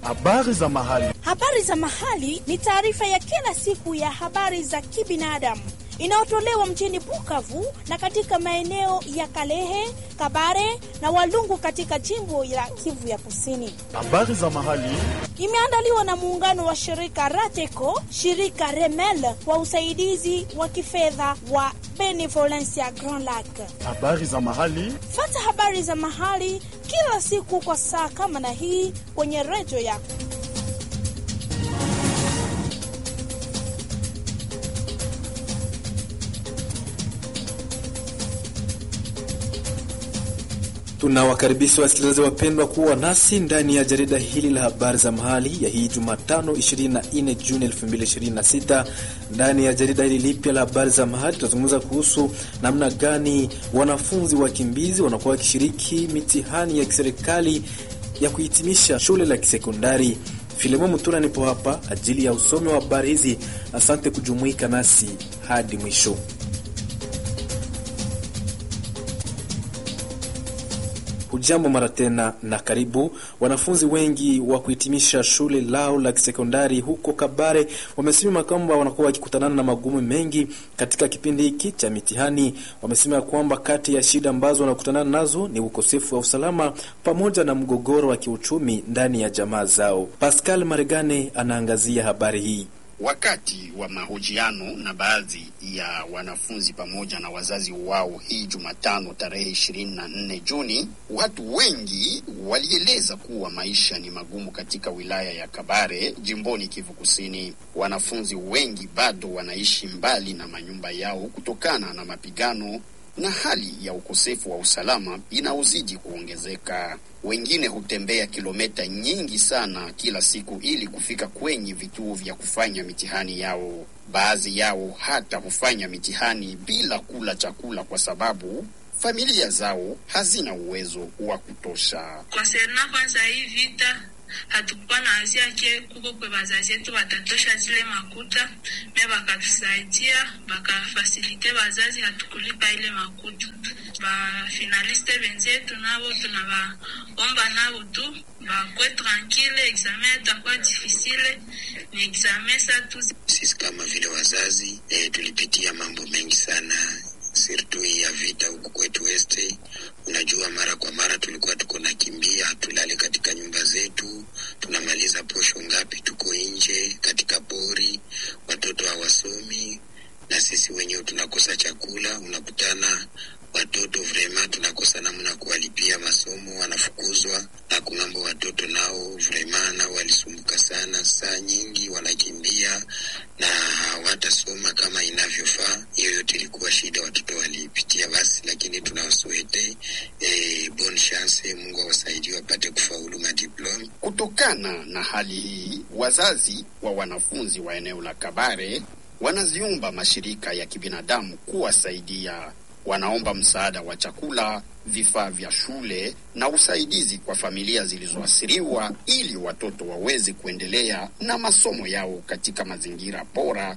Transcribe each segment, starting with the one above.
Habari za mahali. Habari za mahali ni taarifa ya kila siku ya habari za kibinadamu inayotolewa mjini Bukavu na katika maeneo ya Kalehe, Kabare na Walungu katika jimbo la Kivu ya Kusini. Habari za mahali. Imeandaliwa na muungano wa shirika Rateco, shirika Remel kwa usaidizi wa kifedha wa Benevolencia Grand Lac. Habari za mahali. Fata habari za mahali kila siku kwa saa kama na hii kwenye redio yako. Tunawakaribisha wasikilizaji wapendwa kuwa nasi ndani ya jarida hili la habari za mahali ya hii Jumatano 24 Juni 2026. Ndani ya jarida hili lipya la habari za mahali tunazungumza kuhusu namna gani wanafunzi wakimbizi wanakuwa wakishiriki mitihani ya kiserikali ya kuhitimisha shule la kisekondari. Filemo Mutuna nipo hapa ajili ya usomi wa habari hizi. Asante kujumuika nasi hadi mwisho. Hujambo mara tena na karibu. Wanafunzi wengi wa kuhitimisha shule lao la kisekondari huko Kabare wamesema kwamba wanakuwa wakikutanana na magumu mengi katika kipindi hiki cha mitihani. Wamesema kwamba kati ya shida ambazo wanakutana nazo ni ukosefu wa usalama pamoja na mgogoro wa kiuchumi ndani ya jamaa zao. Pascal Maregane anaangazia habari hii. Wakati wa mahojiano na baadhi ya wanafunzi pamoja na wazazi wao hii Jumatano tarehe ishirini na nne Juni, watu wengi walieleza kuwa maisha ni magumu katika wilaya ya Kabare jimboni Kivu Kusini. Wanafunzi wengi bado wanaishi mbali na manyumba yao kutokana na mapigano na hali ya ukosefu wa usalama inaozidi kuongezeka. Wengine hutembea kilomita nyingi sana kila siku ili kufika kwenye vituo vya kufanya mitihani yao. Baadhi yao hata hufanya mitihani bila kula chakula kwa sababu familia zao hazina uwezo wa kutosha. Konserna kwanza hii vita hatukuwa na azia ke kuko kwe bazazi yetu batatosha zile makuta me bakatusaidia bakafasilite bazazi hatukulipa ile makuta. Bafinaliste benzetu nabo tunabaomba nabo tu bakwe tranquille, examen itakuwa difficile, ni examen sa tu. Sisi kama vile wazazi eh, tulipitia mambo mengi sana sirtu hii ya vita huku kwetu Weste. Unajua, mara kwa mara tulikuwa tuko nakimbia, tulale katika nyumba zetu, tunamaliza posho ngapi, tuko nje katika pori, watoto hawasomi na sisi wenyewe tunakosa chakula. Unakutana watoto vrema, tunakosa namna kuwalipia masomo, wanafukuzwa na kungambo. Watoto nao vrema nao walisumbuka sana, saa nyingi wanakimbia na hawatasoma kama inavyofaa. Hiyo yote ilikuwa shida watoto walipitia, basi lakini tunawasuete eh, bon chance, Mungu awasaidie wapate kufaulu madiploma. Kutokana na hali hii, wazazi wa wanafunzi wa eneo la Kabare wanaziomba mashirika ya kibinadamu kuwasaidia. Wanaomba msaada wa chakula, vifaa vya shule na usaidizi kwa familia zilizoathiriwa ili watoto waweze kuendelea na masomo yao katika mazingira bora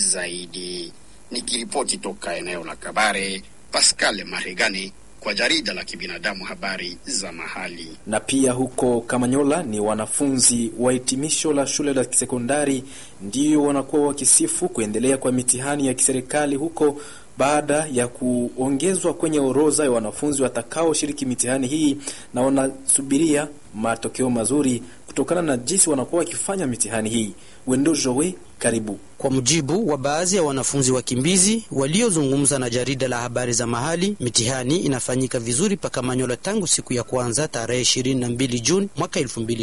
zaidi. Nikiripoti toka eneo la Kabare, Pascal Maregani kwa jarida la kibinadamu habari za mahali. Na pia huko Kamanyola ni wanafunzi wa hitimisho la shule la kisekondari ndio wanakuwa wakisifu kuendelea kwa mitihani ya kiserikali huko baada ya kuongezwa kwenye orodha ya wanafunzi watakaoshiriki mitihani hii, na wanasubiria matokeo mazuri kutokana na jinsi wanakuwa wakifanya mitihani hii. Wendo Jowe, karibu. Kwa mujibu wa baadhi ya wanafunzi wakimbizi waliozungumza na jarida la habari za mahali, mitihani inafanyika vizuri paka Manyola tangu siku ya kwanza tarehe 22 Juni mwaka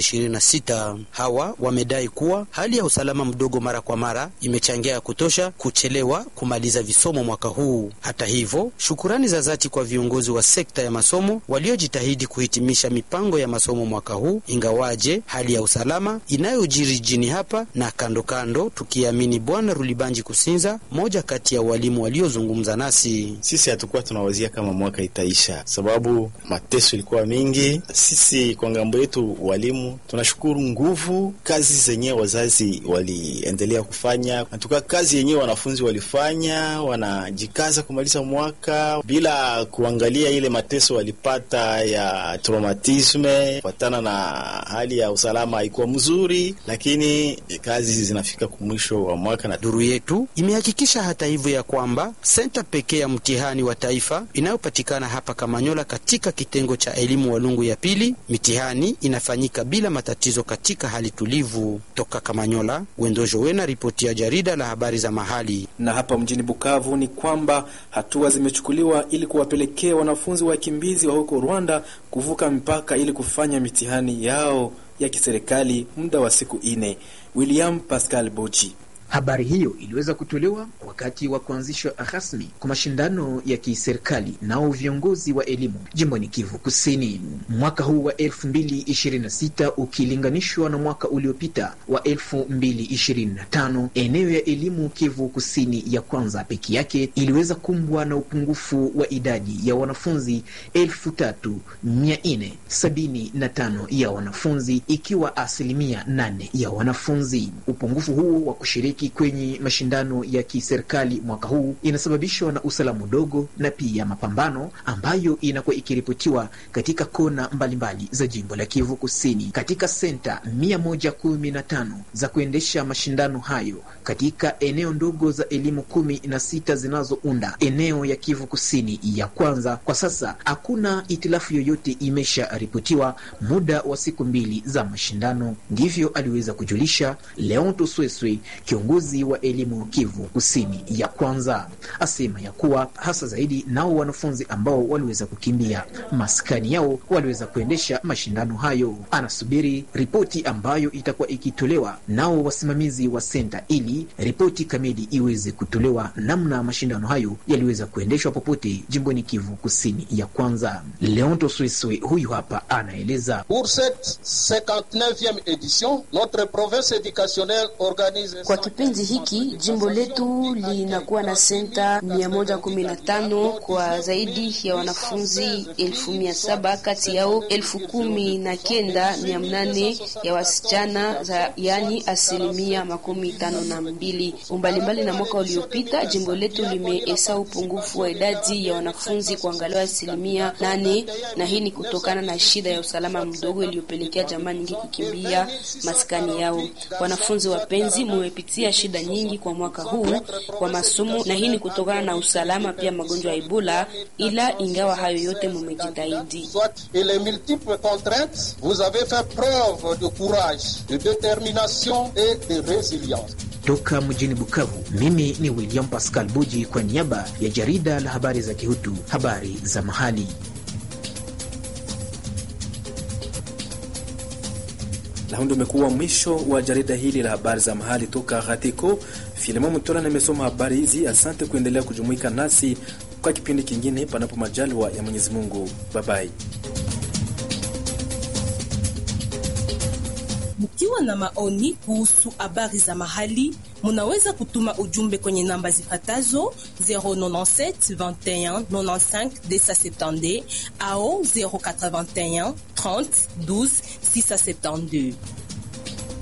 2026. Hawa wamedai kuwa hali ya usalama mdogo mara kwa mara imechangia ya kutosha kuchelewa kumaliza visomo mwaka huu. Hata hivyo, shukurani za dhati kwa viongozi wa sekta ya masomo waliojitahidi kuhitimisha mipango ya masomo mwaka huu, ingawaje hali ya usalama inayojiri jijini hapa na kando kando tukiamini Bwana Rulibanji Kusinza, moja kati ya walimu waliozungumza nasi. Sisi hatukuwa tunawazia kama mwaka itaisha, sababu mateso ilikuwa mingi. Sisi kwa ngambo yetu walimu tunashukuru nguvu kazi zenyewe wazazi waliendelea kufanya, natuka kazi yenyewe wanafunzi walifanya, wanajikaza kumaliza mwaka bila kuangalia ile mateso walipata ya traumatisme kufatana na hali ya usalama haikuwa mzuri, lakini kazi zinafika kumwisho wa mwaka. Na duru yetu imehakikisha hata hivyo ya kwamba senta pekee ya mtihani wa taifa inayopatikana hapa Kamanyola katika kitengo cha elimu Walungu ya pili, mitihani inafanyika bila matatizo katika hali tulivu. Toka Kamanyola, Wendojo Wena, ripoti ya jarida la habari za mahali. Na hapa mjini Bukavu ni kwamba hatua zimechukuliwa ili kuwapelekea wanafunzi wakimbizi wa huko Rwanda kuvuka mpaka ili kufanya mitihani yao ya kiserikali muda wa siku ine. William Pascal Boji Habari hiyo iliweza kutolewa wakati wa kuanzishwa rasmi kwa mashindano ya kiserikali nao viongozi wa elimu jimboni Kivu Kusini. Mwaka huu wa 2026 ukilinganishwa na mwaka uliopita wa 2025, eneo ya elimu Kivu Kusini ya kwanza peke yake iliweza kumbwa na upungufu wa idadi ya wanafunzi 3475 ya wanafunzi, ikiwa asilimia 8 ya wanafunzi. Upungufu huo wa kushiriki kwenye mashindano ya kiserikali mwaka huu inasababishwa na usalama mdogo na pia mapambano ambayo inakuwa ikiripotiwa katika kona mbalimbali za jimbo la Kivu Kusini. Katika senta mia moja kumi na tano za kuendesha mashindano hayo katika eneo ndogo za elimu kumi na sita zinazounda eneo ya Kivu Kusini ya kwanza, kwa sasa hakuna itilafu yoyote imesharipotiwa muda wa siku mbili za mashindano. Ndivyo aliweza kujulisha Leonto Sweswe kiongozi wa elimu Kivu Kusini ya kwanza asema ya kuwa hasa zaidi nao wanafunzi ambao waliweza kukimbia maskani yao waliweza kuendesha mashindano hayo. Anasubiri ripoti ambayo itakuwa ikitolewa nao wasimamizi wa senta, ili ripoti kamili iweze kutolewa namna mashindano hayo yaliweza kuendeshwa popote jimboni Kivu Kusini ya kwanza. Leonto Swiswe huyu hapa anaeleza. Pour cette 59e édition, notre province éducationnelle organise kwa kipindi hiki jimbo letu linakuwa na senta mia moja kumi na tano kwa zaidi ya wanafunzi elfu mia saba kati yao elfu kumi na kenda mia mnane ya wasichana za yani asilimia makumi tano na mbili. Umbalimbali na mwaka uliopita, jimbo letu limeesa upungufu wa idadi ya wanafunzi kuangaliwa asilimia nane, na hii ni kutokana na shida ya usalama mdogo iliyopelekea jamaa nyingi kukimbia maskani yao. Wanafunzi wapenzi, mumepitia shida nyingi kwa mwaka huu wa masomo, na hii ni kutokana na usalama pia magonjwa ya Ebola, ila ingawa hayo yote mumejitahidi. et les multiples contraintes, vous avez fait preuve de courage, de détermination et de résilience. Toka mjini Bukavu, mimi ni William Pascal Buji kwa niaba ya jarida la habari za Kihutu, habari za mahali. na huu ndio umekuwa mwisho wa jarida hili la habari za mahali toka Ghatiko. Filimo Mtola nimesoma habari hizi. Asante kuendelea kujumuika nasi kwa kipindi kingine, panapo majaliwa ya Mwenyezi Mungu. Babai. Mkiwa na maoni kuhusu habari za mahali, munaweza kutuma ujumbe kwenye namba zifatazo 097 21 95 270 au 081 30 12 672.